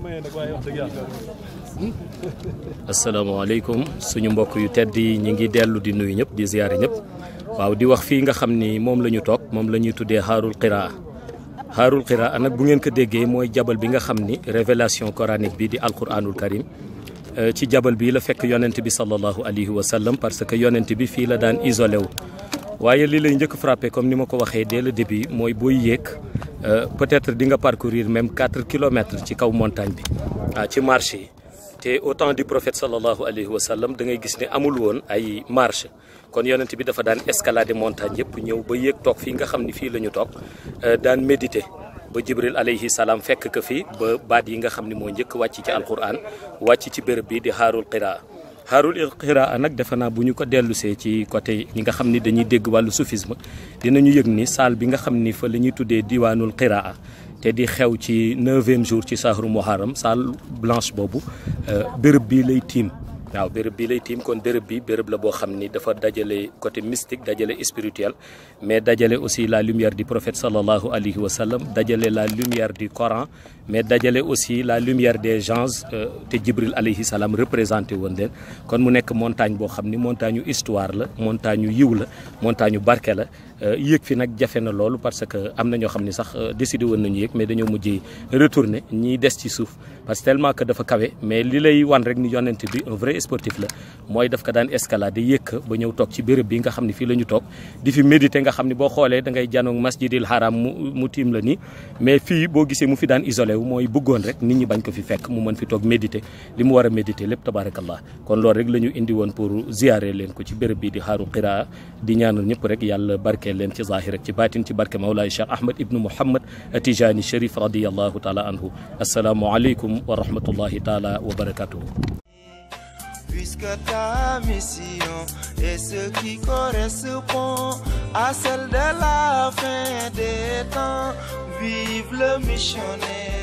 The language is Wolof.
maye nag waaye wax dëgg yàlla. asalaamaaleykum suñu mbokk yu tedd yi ñi ngi dellu di nuyu ñëpp di ziyaare ñëpp waaw di wax fii nga xam ni moom la ñu toog moom la ñuy tuddee xaarul qiraa xaarul qiraa nag bu ngeen ko déggee mooy jabal bi nga xam ni révélation coranique bi di alquranul karim ci jabal bi la fekk yonent bi sallallahu alayhi wa sallam parce que yonent bi fii la daan isolé wu waaye li lay njëkk frappé comme ni ma ko waxee dès le début mooy booy yéeg peut-être di nga parcourir même 4 kilomètres ci kaw montagne bi ah ci marché yi te au temps du prophète sallallahu alayhi wa sallam da ngay gis ne amul woon ay marche kon yonent bi dafa daan escalader montagne yëpp ñëw ba yéeg toog fii nga xam ni fii la ñu toog daan méditer ba jibril alayhi salaam fekk ko fi ba baat yi nga xam ni moo njëkk wàcc ci alquran wàcc ci béréb bi di xaarul qiraa xaarul qiraa nag defe naa bu ñu ko dellusee ci côté ñi nga xam ni dañuy dégg wàllu soufisme dinañu yëg ni saal bi nga xam ni fa la ñuy tuddee diwaanul qiraa te di xew ci neuvième jour ci sahru muharram salle blanche boobu béréb bii lay tiim waaw béréb bii lay tiim kon béréb bi béréb la boo xam ni dafa dajale côté mystique dajale spirituel mais dajale aussi la lumière du prophète sallallahu alayhi wa sallam dajale la lumière du Coran mais dajale aussi la lumière des gens te Jibril alayhi salaam représenté woon leen kon mu nekk montagne boo xam ni montagne yu histoire la montagne yu yiw la montagne yu barke la yéeg fi nag jafe na loolu parce que am na ñoo xam ni sax décidé woon nañu yéeg mais dañoo mujjee retourner ñiy des ci suuf parce que tellement que dafa kawe mais li lay wan rek ni yonent bi un vrai sportif la mooy daf ko daan escalader yéeg ba ñëw toog ci béréb bi nga xam ne fii la ñu toog di fi méditer nga xam ne boo xoolee da ngay janoog masjidil haram mu mu tiim la nii mais fii boo gisee mu fi daan isolé wu mooy bëggoon rek nit ñi bañ ko fi fekk mu mën fi toog méditer li mu war a méditer lépp tabarakallah kon loolu rek la ñu indi woon pour ziyaare leen ko ci béréb bi di xaaru qiraa di ñaanal ñëpp rek yàlla barkeel leen ci zahir rek ci baatin ci barke Mawlaay Cheikh Ahmed ibnu Mouhammad Tijani Cherif radiyallahu taala anhu assalaamu aleykum wa rahmatullahi taala wa barakatuhu Puisque ta mission est ce qui correspond à celle de la fin des temps, vive le missionnaire.